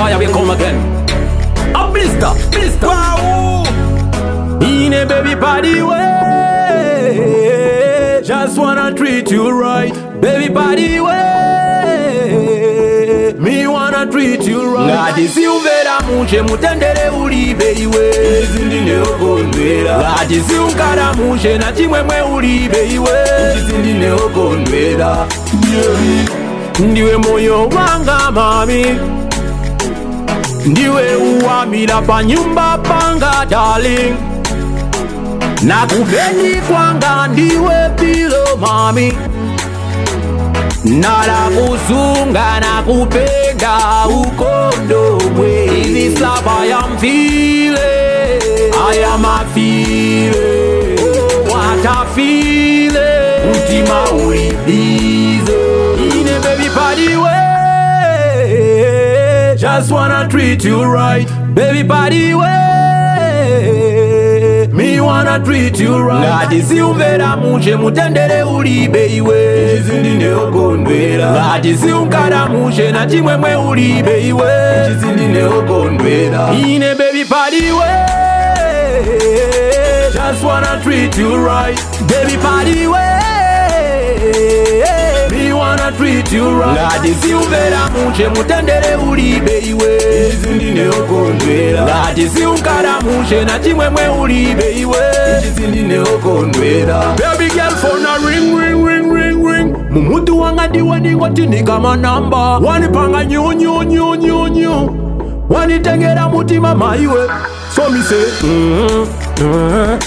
fire, we come again. A blister, blister. Wow. In a baby body way. Just wanna treat you right. Baby body way. Me wanna treat you right. Ngati siumvera muche mutendere ulibe iwe. Izi ndineokondwera. Ngati siunkara muche na chimwemwe ulibe iwe. Izi ndineokondwera. ndiwe moyo wanga mami ndiwe uwamila pa nyumba panga darling na kubeni kwanga ndiwe pilo mami nala kusunga na kupenda ukondomwe This love I am feeling I am a feeling oh, what a feeling Utima ulibize In a baby body way Just wanna treat you right Baby body way Me wanna treat you right Ngati siumvera muche mutendere ulibe iwe Izi ndineokondwera. ngati siunkara muche na chimwemwe ulibe iwe Izi ndineokondwera. ine baby body way just wanna treat you right baby body way me wanna treat you right ngati siumvera muche mutendere ulibe iwe Izi ndineokondwera. ngati siunkara muche na chimwemwe ulibe iwe Izi ndineokondwera. Baby girl phone a ring ring ring ring ring Mumutu wanga ndiwe ndingoti ndikama namba Wanipanga nyu nyu nyu nyu nyu Wanitengera mutima maiwe So me say mm -hmm.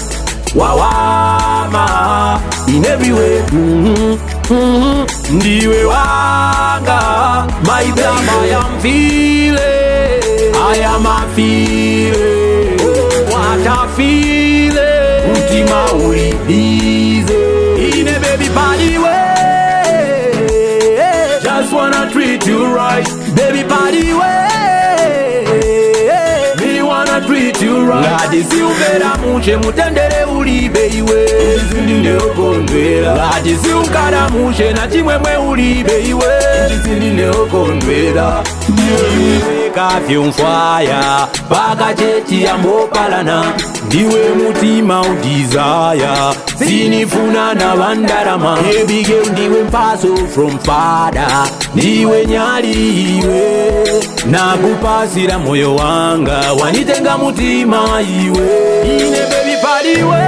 Wawama In every way mm -hmm. Mm -hmm. Ndiwe wanga My baby I am feeling I am a feeling oh, What a feeling Mutima ulibize In a baby body way Just wanna treat you right Baby body way Me wanna treat you right Ngati siumvera muche mutendere ulibe iwe Izi ndineokondwera. ngati siunkara muche na chimwemwe ulibe iwe Izi ndineokondwera. iwe kafyumfwaya pakacheti yambopalana ndiwe mutima udizaya sinifuna na vandarama ebige ndiwe mpaso from fada ndiwe nyali iwe nakupasira moyo wanga wanitenga mutima iwe ine baby padiwe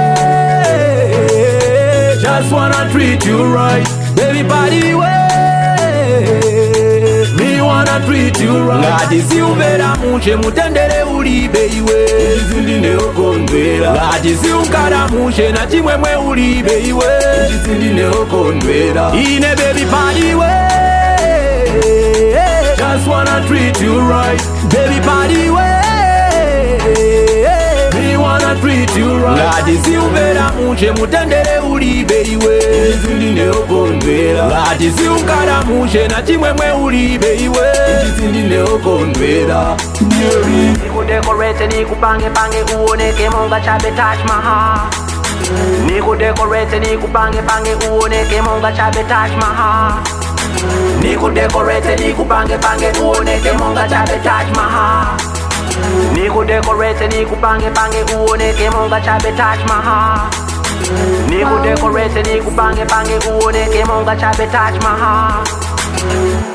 just wanna treat you right baby padiwe me wanna treat you right ngati siumvera muche mutendere ulibe iwe Izi ndineokondwera. ngati siunkara muche na chimwemwe ulibe iwe Izi ndineokondwera. ine baby padiwe just wanna treat you right baby padiwe me wanna treat you right ngati siumvera muche mutendere ulibe iwe Izi ndineokondwera. ngati siunkara muche na chimwemwe ulibe iwe Izi ndineokondwera. nikudekorete nikupange pange uoneke monga chabe Taj Mahal nikudekorete nikupange pange uoneke monga chabe Taj Mahal nikudekorete nikupange pange uoneke monga chabe Taj Mahal nikudekorete nikupange pange uoneke monga chabe Taj Mahal nikudekorete nikupange pange uoneke monga chabe Taj Mahal